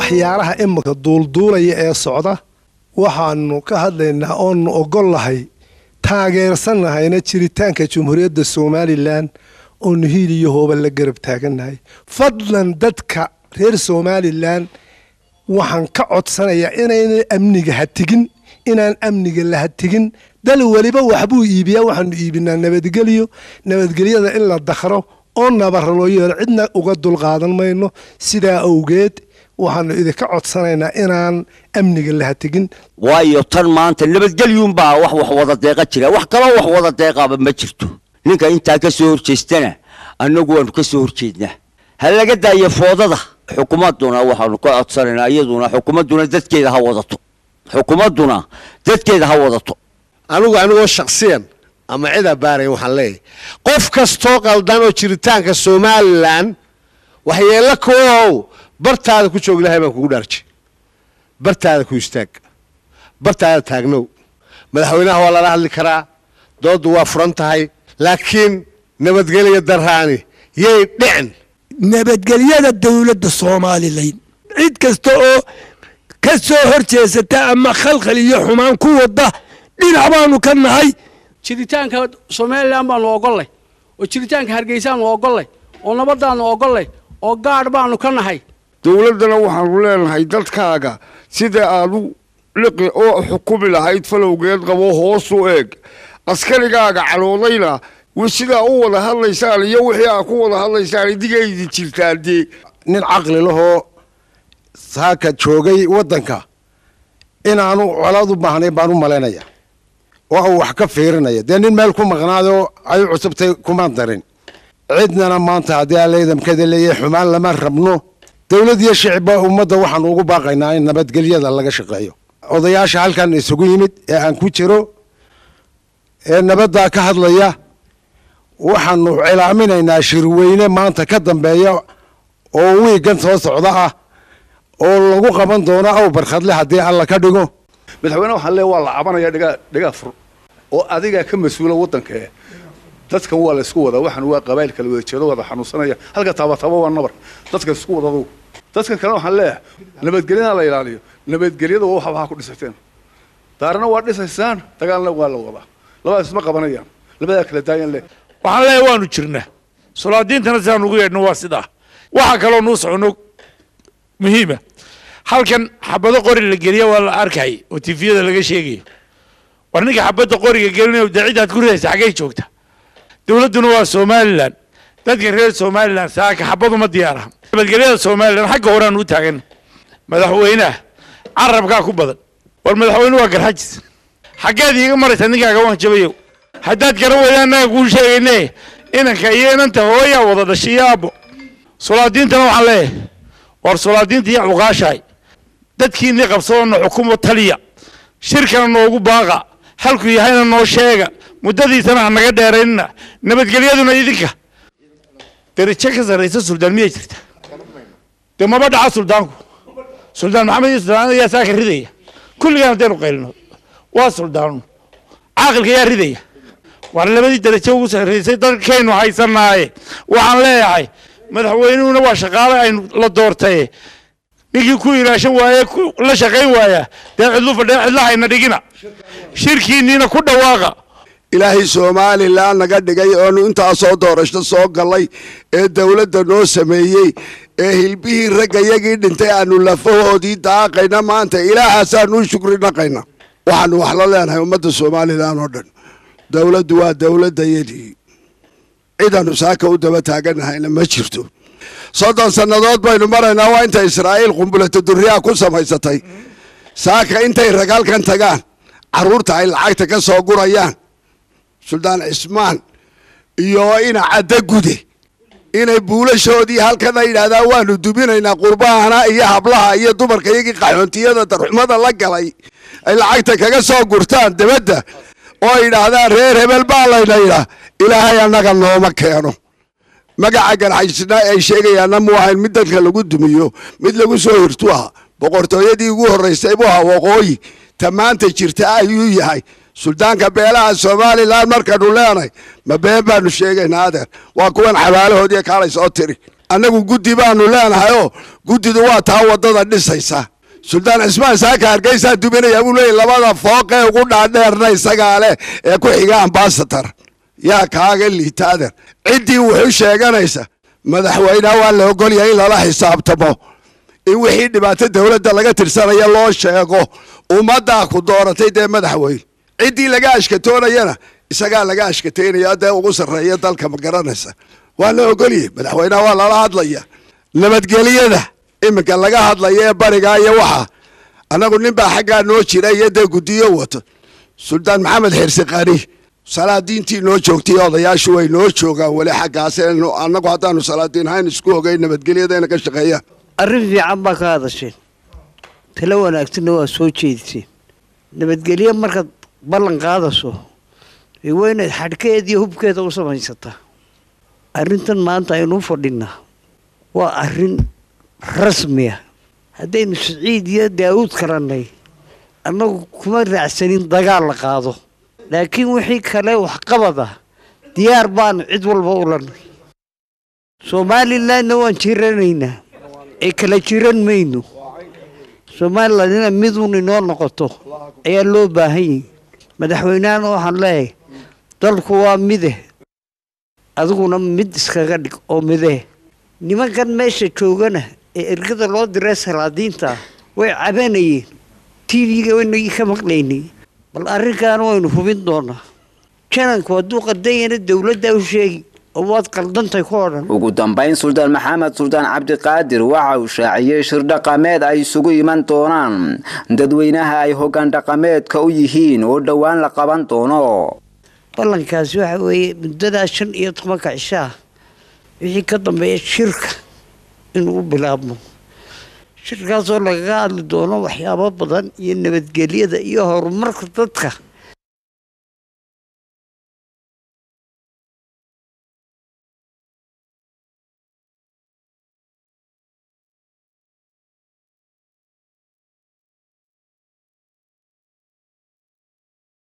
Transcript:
waxyaalaha imika duulduulaya ee socda waxaanu ka hadlaynaa oonu ogollahay taageersanahayna jiritaanka jumhuuriyadda somalilan oonu hiil iyo hooba la garab taagannahay fadlan dadka reer somalilan waxaan ka codsanayaa inayna amniga hatigin inaan amniga la hatigin dal weliba waxbuu iibiyaa waxaanu iibinaa nabadgelyo nabadgelyada in la dakhro oo nabara loo yeelo cidna uga dulqaadan mayno sidaa awgeed waxaanu idinka codsanaynaa inaan amniga la hatigin waayo tan maanta nabadgelyuunbaa wax wax wada deeqa jira wax kaloo wax wada deeqaaba ma jirto ninka intaa ka soo horjeestana annagu waanu ka soo horjeednaa ha laga daayo foodada xukuumadduna waxaanu ka codsanaynaa iyaduna xukuumadduna dadkeeda ha wadato xukuumadduna dadkeeda ha wadato anigu anigoo shaksiyan ama cidaa baarayn waxaan leeyahay qof kastoo qaldan oo jiritaanka somalilan waxyeello koow bartaada ku joog ilahay baan kugu dhaarjay bartaada ku istaag bartaada taagnow madaxweynaha waa lala hadli karaa dooddu waa furan tahay laakiin nabadgelya daraani yay dhicin nabadgelyada dowladda somalilan cid kasta oo ka soo hor jeesata ama khalkhal iyo xumaan ku wada dhinac baanu ka nahay jiritaanka somalilan baanu ogollay oo jiritaanka hargeysaanu ogollay oo nabadaanu ogollay oo gaadh baanu ka nahay dowladdana waxaanu leenahay dadkaaga sida aad u liqi oo xukumi lahayd falowgeed qabo hoosu eeg askarigaaga caloodayna sidaa u wada hadlaysaan iyo wixii aad ku wada hadlaysaan idigaydi jirtaan dee nin caqli lahoo saaka joogay waddanka inaanu colaad u baahnayn baan u malaynaya oo uu wax ka fiirinaya dee nin meel ku maqnaadoo ay cusubtay kuma darin cidnana maanta haddii aleedamkada leeyahay xumaan lama rabno dowlad iyo shicibba ummadda waxaanu ugu baaqaynaa in nabadgelyada laga shaqeeyo odayaasha halkan isugu yimid ee aan ku jiro ee nabaddaa ka hadlaya waxaanu cilaaminaynaa shirweyne maanta ka dambeeya oo wiigan soo socda ah oo lagu qaban doono aw barkhadle haddii alla ka dhigo madaxweyne waxaan leeya waa la cabanaya dhigaa dhigaa fur oo adigaa ka mas-uula waddankae dadkan waa la isku wadaa waxaan waa qabaayl kala wada jeedo wada xanuunsanaya halka taabataba waa nabar dadka isku wada adugu dadkan kale waxaan leeyahay nabadgelyada la ilaaliyo nabadgelyada waa waxa waxaa ku dhisateen daarna waa dhisaysaan dagaalna waa la wadaa labadaas isma qabanayaan labadaa kala daayan leh waxaan leeyahay waanu jirnaa solaadiintana sidaan ugu yeedhno waa sidaa waxaa kaloo nuu socono muhiima halkan xabado qori la geliya waa la arkay oo tifiyada laga sheegayo war ninka xabadda qoriga gelinayo dee cidaad ku ridaysa xaggay joogta dowladduna waa somalilan dadka reer somalilan saaka xabaduma diyaaraha nabadgelyada somalilan xagga horaan u taagan madaxweynaha carabkaa ku badan war madaxweyne waa garxajis xaggeed iiga maraysa ninkaaga waan jabayo haddaad garan weyda annaga kuu sheegayne inanka iyo inanta hooyaa wada dhashay iyo aabbo solaadiintana waxaan leeyahay war solaadiinta iyo cuqaashahay dadkiinii qabsadona xukumo taliya shirkana noogu baaqa halku yahayna noo sheega muddadiisana ha naga dheeraynina nabadgelyaduna idinka darajo ka sarraysa suldaan miyay jirta dee maba dhaca suldaanku suldaan maxamed iyo suldaan ayaa saaka ridaya kulligaan haddaynu qaylino waa suldaanu caaqilka yaa ridaya war labadii darajo ugu sarraysay dalkaynu haysanaaye waxaan leeyahay madaxweynuhuna waa shaqaale aynu la doortaye ninkii ku ilaashan waaye la shaqayn waaya dee cidlu fadhee cidlahayna dhigina shirkiinniina ku dhawaaqa ilaahay somalilan naga dhigay oonu intaasoo doorasho soo gallay ee dowladda noo sameeyey ee hilbihii ragga yagii dhintay aanu lafahoodii daaqayna maanta ilaahaasaaanu shukri naqayna waxaanu wax la leenahay ummadda somalilan oo dhan dowladdu waa dowladdayadii cidaanu saaka u daba taaganahayna ma jirto soddon sannadood baynu maraynaa waa inta israa'iil qumbulata durriyaa ku samaysatay saaka intay ragaalkan tagaan carruurta ay lacagta ka soo gurayaan suldaan cismaan iyo ina cadda gude inay buulashoodii halkana yidhaahdaan waanu duminaynaa qurbahana iyo hablaha iyo dumarka iyagii qaxoontiyada darxumada la galay ay lacagta kaga soo gurtaan debadda oo yidhaahdaan reer hebel baa layna yidhaa ilaahay annaga nooma keeno magaca garxajisna ay sheegayaanna mu ahayn mid dadka lagu dumiyo mid lagu soo hirtu aha boqortooyadii ugu horraysay buu aha waqooyi ta maanta jirta ayuu yahay suldaanka beelaha somalilan markanu leenahay ma been baanu sheegaynaa adeer waa kuwan xabaalahoodii kaalay soo tiri annagu guddi baanu leenahay oo guddidu waa taa waddada dhisaysa suldaan cismaan saaka hargeysaa duminaya buu leeyay labada fooqee ugu dhaadheerna isagaa leh ee ku xiga ambasator yaa kaaga liitaader ciddii wuxuu sheeganaysa madaxweyneha waa la ogolyahay in lala xisaabtamo in wixii dhibaato dowladda laga tirsanaya loo sheego ummaddaa ku dooratay dee madaxweyne ciddii laga ashkatoonayana isagaa laga ashkataynaya dee ugu sarreeya dalka ma garanaysa waa la ogolyahay madaxweyneha waa lala hadlaya nabadgelyada iminka laga hadlaya ee barigaa iyo waxa annagu nin baa xaggaa noo jira iyo dee guddiyo wato suldaan maxamed xirsi qani salaadiintii noo joogtay odayaashu way noo joogaan weli xaggaas annagu haddaanu salaadiin hayn isku ogay nabadgelyadayna ka shaqeeyaan arrin fiican baa ka hadasheen talo wanaagsanna waa soo jeediseen nabadgelyo markaad ballan qaadayso ee waa inaad xadhkeeda iyo hubkeeda u samaysataa arrintan maanta aynu u fadhinaa waa arrin rasmiya haddaynu siciid iyo daawuud karannay annagu kuma raacsanin dagaal la qaado laakiin wixii kale waxqabad ah diyaar baanu cid walba u lanay somalilandna waan jiranaynaa ee kala jiran mayno somaliland ina miduun inoo noqoto ayaa loo baahan yahi madaxweynehana waxaan leeyahay dalku waa mide adiguna mid iskaga dhig oo midee nimankan meesha joogana ee ergada loo diray salaadiinta way cabanayeen tv-ga waynagii ka maqlaynay bal arrinkaana waynu hubin doonaa jananku hadduu qaldanyana dowladda u sheegi oo waad qaldantay ku odhan ugu dambayn suldaan maxamed suldaan cabdiqaadir waxa uu shaaciyey shir dhaqameed ay isugu iman doonaan dadweynaha ay hoggaan dhaqameedka u yihiin oo dhowaan la qaban doono ballankaasi waxa weeye muddadaa shan iyo tobanka cishaa wixii ka dambeeya shirka inuu u bilaabmo shirkaasoo lagaga hadli doono waxyaabo badan iyo nabadgelyada iyo horumarka dadka